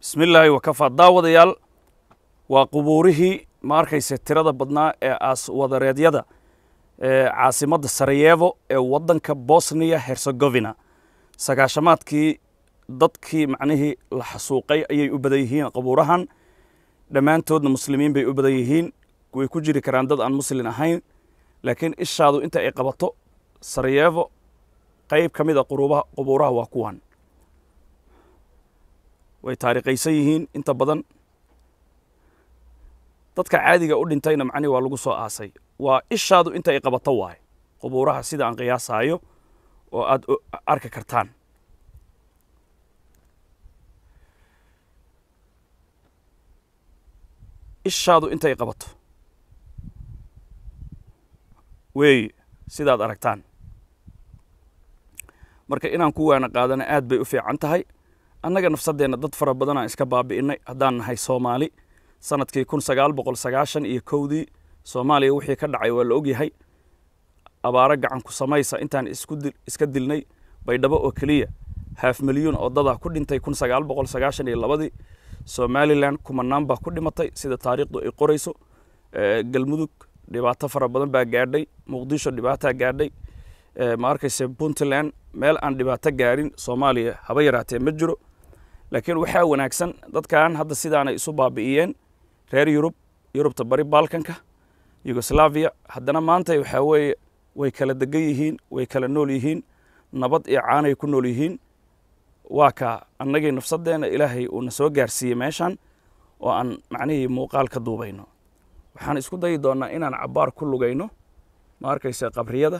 bismillaahi wakafaa daawadayaal waa qubuurihii ma arkayse tirada badnaa ee aas wadareedyada ee caasimadda sarayevo ee waddanka bosniya herzegovina sagaashamaadkii dadkii macnihii la xasuuqay ayay u badan yihiin qabuurahan dhammaantoodna muslimiin bay u badan yihiin way ku jiri karaan dad aan muslin ahayn laakiin ishaadu inta ay qabato sarayevo qayb ka mid a quruubaha qubuuraha waa kuwan way taariikhaysan yihiin inta badan dadka caadiga u dhintayna macnihi waa lagu soo aasay waa ishaadu inta ay qabato waaye qubuuraha sida aan qiyaasaayo oo aad arki kartaan ishaadu intay qabato weeye sidaad aragtaan marka inaan ku waana qaadana aad bay u fiican tahay annaga nafsaddeenna dad fara badan aan iska baabi'innay haddaan nahay soomaali sanadkii kun sagaal boqol sagaashan iyo kowdii soomaaliya wixii ka dhacay waa la ogyahay abaaro gacan ku samaysa intaan isku iska dilnay baydhabo oo keliya haaf milyuun oo dadaa ku dhintay kun sagaal boqol sagaashan iyo labadii somalilan kumanaan baa ku dhimatay sida taariikhdu ay qorayso galmudug dhibaato fara badan baa gaadhay muqdisho dhibaataa gaadhay ma arkayse puntland meel aan dhibaato gaarin soomaaliya haba yaraatee ma jiro laakiin waxaa wanaagsan dadkan hadda sidaanay isu baabi'iyeen reer yurub yurubta bari balkanka yugoslaviya haddana maanta waxaa weeye way kala degan yihiin way kala nool yihiin nabad iyo caanay ku nool yihiin waa kaa annagii nafsadeenna ilaahay uuna soo gaarsiiyey meeshan oo aan macnihii muuqaal ka duubayno waxaan isku dayi doonnaa inaan cabbaar ku lugayno ma arkaysa qabriyada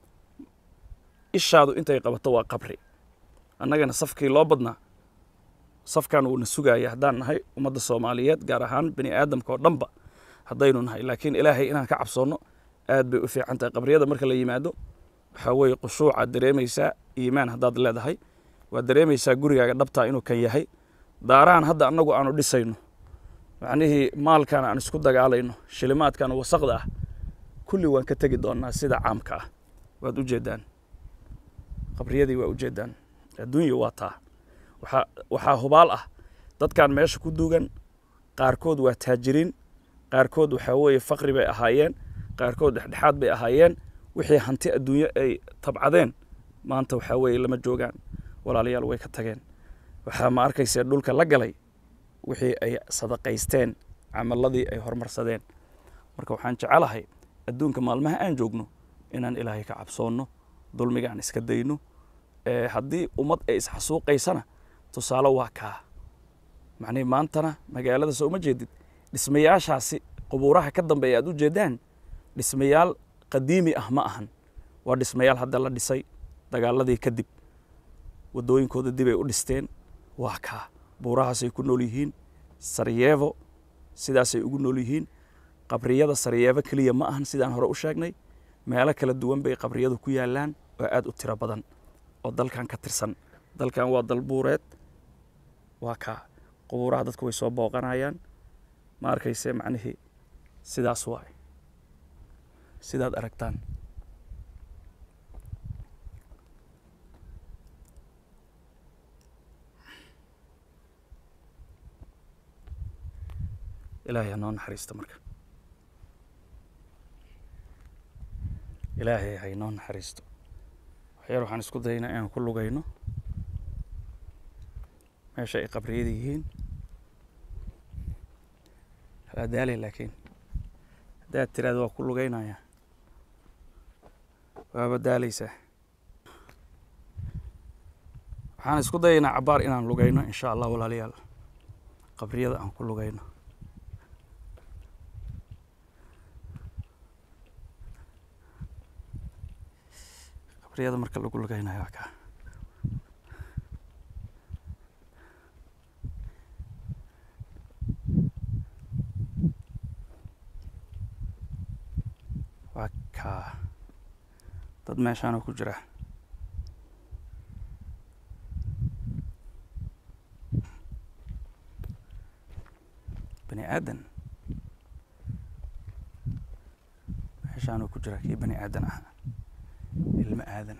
ishaadu intay qabato waa qabri annagana safkii loo badnaa safkan wuuna sugaaya haddaan nahay ummadda soomaaliyeed gaar ahaan bini aadamka oo dhanba haddaynu nahay laakiin ilaahay inaan ka cabsoonno aad bay u fiican tahay qabriyada marka la yimaado waxaa weeye khushuucaad dareemaysaa iimaan haddaad leedahay waad dareemaysaa gurigaaga dhabtaa inuu kan yahay daarahan hadda annagu aanu dhisayno macnihii maalkan aan isku dagaalayno shilimaadkan wasaqda ah kulli waan ka tegi doonnaa sida caamka ah waad u jeeddaan qabriyadii waa ujeeddaan adduunya waa taa waxaa waxaa hubaal ah dadkan meesha ku duugan qaarkood waa taajiriin qaarkood waxaa weeye faqri bay ahaayeen qaarkood dhexdhexaad bay ahaayeen wixii hanti adduunyo ay tabcadeen maanta waxaa weeye lama joogaan walaalayaal way ka tageen waxaa ma arkayse dhulka la galay wixii ay sadaqaysteen camaladii ay horumarsadeen marka waxaan jecelahay adduunka maalmaha aan joogno inaan ilaahay ka cabsoonno dulmiga aan iska dayno haddii ummad ay isxasuuqaysana tusaale waa kaa macnihi maantana magaalada soo uma jeedid dhismayaashaasi qubuuraha ka dambeeya aad u jeeddaan dhismayaal qadiimi ah ma ahan waa dhismayaal hadda la dhisay dagaaladii kadib waddooyinkooda dib ay u dhisteen waa kaa buurahaasay ku nool yihiin sarayevo sidaasay ugu nool yihiin qabriyada sarayevo keliya ma ahan sidaan hore u sheegnay meelo kala duwan bay qabriyadu ku yaallaan oo aad u tiro badan oo dalkan ka tirsan dalkan waa dal buureed waa kaa qubuuraha dadku way soo booqanayaan ma arkayse macnihii sidaas waay sidaad aragtaan ilaahay hanoo naxariisto marka ilaahay haynoo naxariisto waxyaal waxaan isku dayaynaa inaan ku lugayno meesha ay qabriyada yihiin waa daalay laakiin haddaad tiraada waa ku lugaynaya waaba daalaysaa waxaan isku dayaynaa cabbaar inaan lugayno insha allah walaalayaal qabriyada aan ku lugayno qabriyada marka lagu lugaynayo waa kaa waa kaa dad meeshaana ku jira bani aadan meeshaanu ku jira kii bani aadan ah ilmo aadan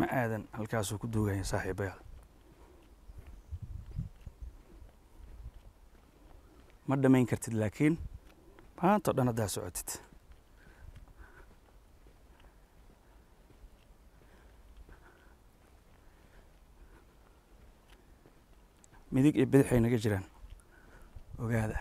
aadan halkaasuu ku duugaya saaxiibayaal ma dhamayn kartid laakiin maanta o dhan haddaa socotid midig iyo bidix ay naga jiraan ogaada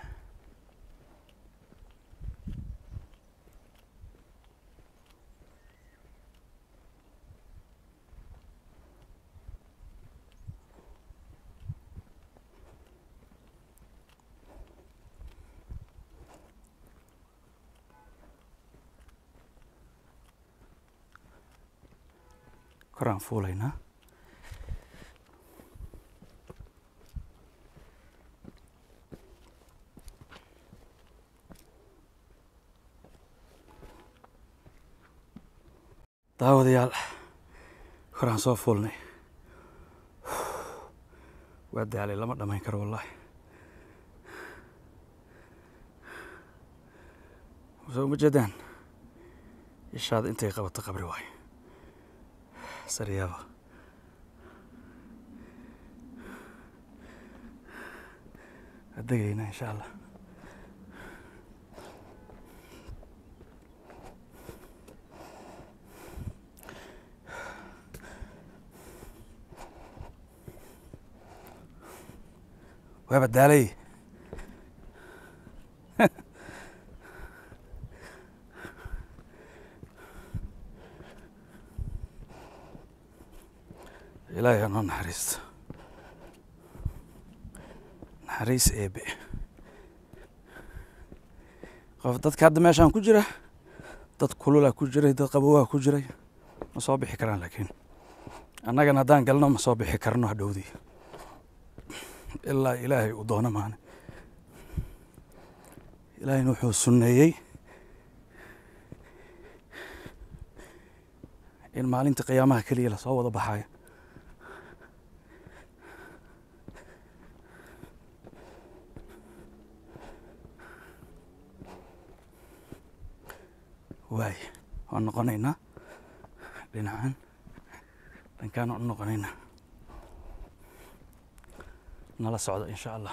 koraan fuulaynaa daawadayaal koraan soo fuulnay waa daalay lama dhamayn karo wallaahi soo uma jeedaan ishaada intay qabato qabri waayo saryaaba adegaynaa insha allah waaba daalay ilaahay anoo naxariisto naxariis eebe qof dadka hadda meeshaan ku jira dad kululaa ku jiray dad qabowaa ku jiray ma soo bixi karaan laakiin annagana haddaan galno ma soo bixi karno hadhowdii ilaa ilaahay uu doono maane ilaahayna wuxuu sunneeyey in maalinta qiyaamaha keliya lasoo wada baxaayo waay waan noqonaynaa dhinacan dhankaan waan u noqonaynaa nala socdo insha allah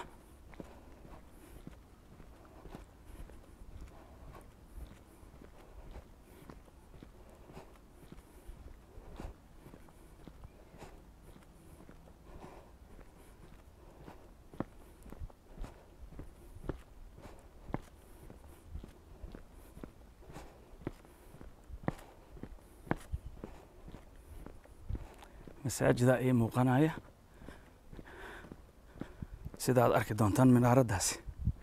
masaajida ii muuqanaya sida aad arki doontaan minaaraddaasi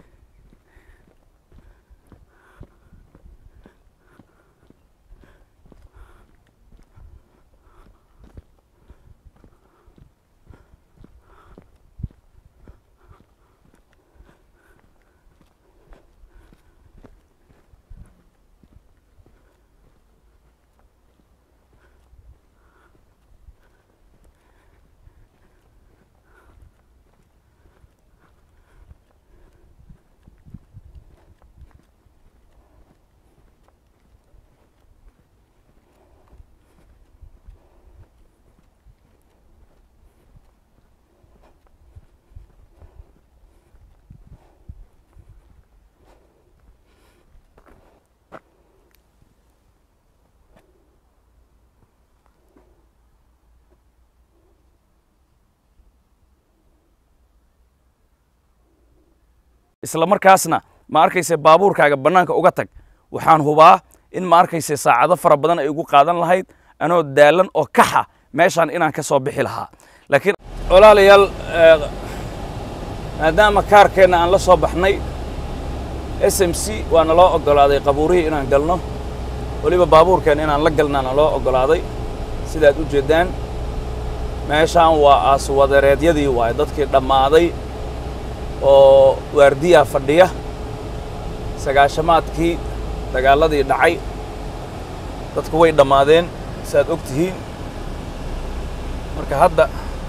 isla markaasna ma arkayse baabuurkaaga bannaanka uga tag waxaan hubaa in ma arkayse saacado fara badan ay ugu qaadan lahayd anoo daalan oo kaxa meeshaan inaan ka soo bixi lahaa laakiin walaalayaal maadaama kaarkeenna aan la soo baxnay s m c waana loo oggolaaday qabuurihii inaan galno weliba baabuurkeenna inaan la galnaana loo oggolaaday sidaad u jeeddaan meeshaan waa aaswadareedyadii waaye dadkii dhammaaday oo waardiyaa fadhiya sagaashamaadkii dagaaladii dhacay dadku way dhammaadeen saaad og tihiin marka hadda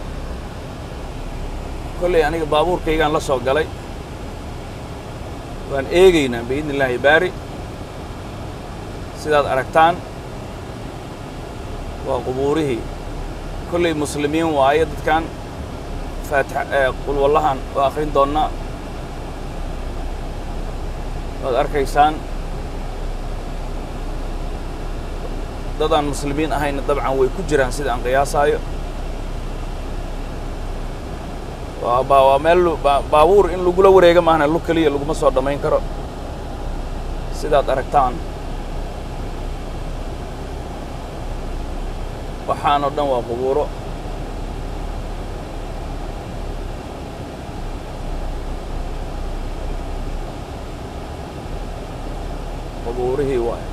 kolley aniga baabuurkaygaan la soo galay waan eegaynaa biidni illaahi baari sidaad aragtaan waa qubuurihii kolley muslimiin waaye dadkan faatix qulwallahan waa akhrin doonnaa waad arkaysaan dadaan muslimiin ahayna dabcan way ku jiraan sida aan qiyaasaayo waa ba waa meel baabuur in lagula wareega maahna lug keliya laguma soo dhammayn karo sidaad aragtaan waxaan oo dhan waa qubuuro qubuurihii waay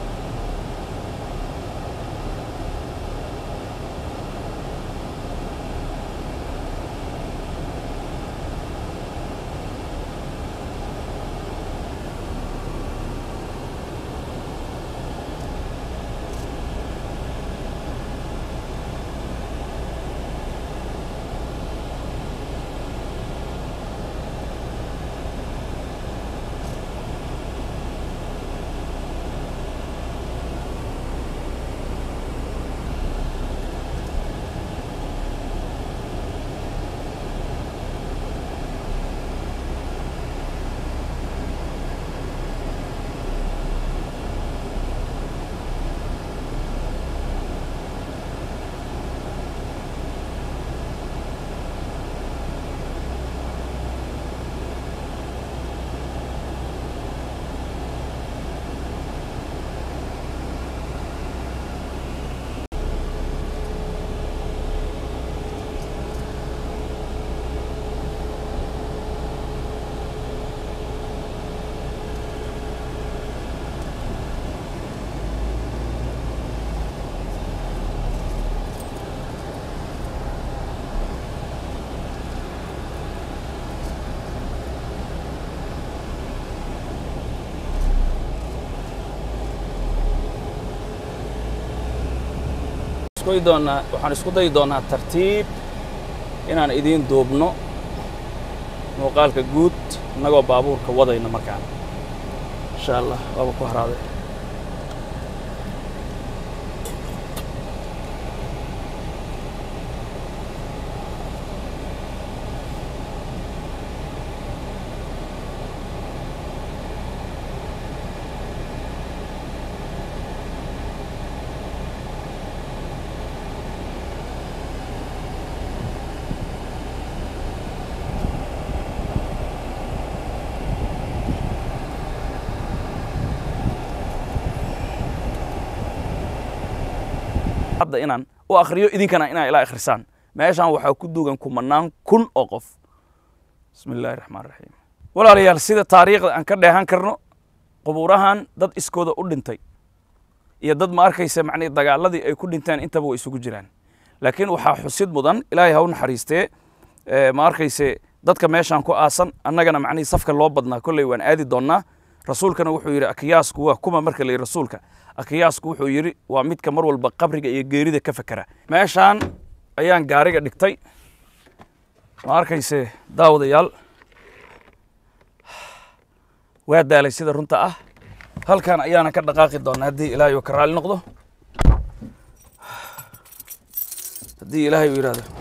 isku doonaa waxaan isku dayi doonaa tartiib inaan idiin duubno muuqaalka guud innagoo baabuurka wadayna markaan insha allah waaba ku haraaday hadda inaan u akhriyo idinkana inaa ilaa akhrisaan meeshaan waxaa ku duugan kumanaan kun oo qof bismi illahi raxmaan raxiim walaalayaal sida taariikhda aan ka dheehan karno qubuurahan dad iskooda u dhintay iyo dad ma arkaysa macnii dagaaladii ay ku dhinteen intaba way isugu jiraan laakiin waxaa xusid mudan ilaahay ha u naxariistee ma arkayse dadka meeshaan ku aasan annagana macnihii safka loo badnaa kolley waan aadi doonnaa rasuulkana wuxuu yidhi akiyaasku waa kuma marka la yidhi rasuulka akiyaasku wuxuu yidhi waa midka mar walba qabriga iyo geerida ka fekera meeshaan ayaan gaariga dhigtay ma arkayse daawadayaal waa daalay sida runta ah halkan ayaana ka dhaqaaqi doonaa haddii ilaahay uu ka raali noqdo haddii ilaahay uu yidhahdo